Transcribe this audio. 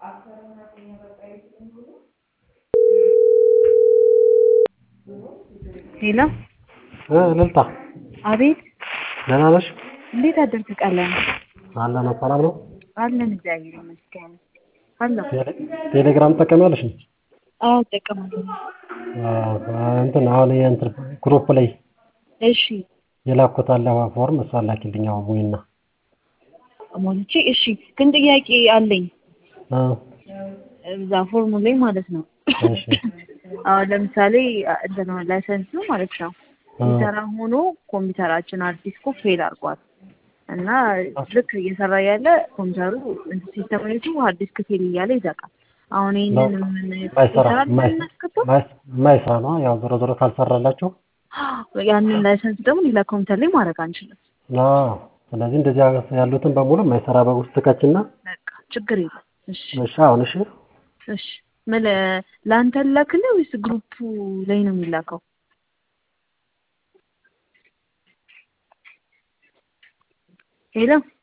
ሄሎ እልልታ አቤት ደህና ነሽ? እንዴት አደርክ ቀለም አለን ሰላም ነው። አለን እግዚአብሔር ይመስገን አለሁ ቴሌ- ቴሌግራም ትጠቀሚያለሽ? አዎ እጠቀማለሁ አዎ፣ እንትን አሁን የእንትን ግሩፕ ላይ እሺ የላኩት አለ ፎርም እሷን ላኪልኝ። አሁን ሙይና ሞልቼ እሺ ግን ጥያቄ አለኝ እ እዛ ፎርሙ ላይ ማለት ነው እሺ አሁን ለምሳሌ እንትን ላይሰንሱ ማለት ነው የሚሰራ ሆኖ ኮምፒውተራችን አዲስ እኮ ፌል አድርጓል እና ልክ እየሰራ ያለ ኮምፒውተሩ ሲስተምኔቱ አዲስ ክፌል እያለ ይዘቃል። አሁን ይህንን ምን ማይሰራ ይሰራል ማይ- እናስገባው? ማይ- ማይሰራ ነው። ያው ዞሮ ዞሮ ካልሰራላችሁ ያንን ላይሰንስ ደግሞ ሌላ ኮምፒውተር ላይ ማድረግ አንችልም። አዎ። ስለዚህ እንደዚህ ያሉትን በሙሉ የማይሰራ በውስጥ ትከችና በቃ ችግር የለም። እሺ እሺ አሁን እሺ እሺ ምን ለአንተ ላክልህ ወይስ ግሩፑ ላይ ነው የሚላከው? ሄሎ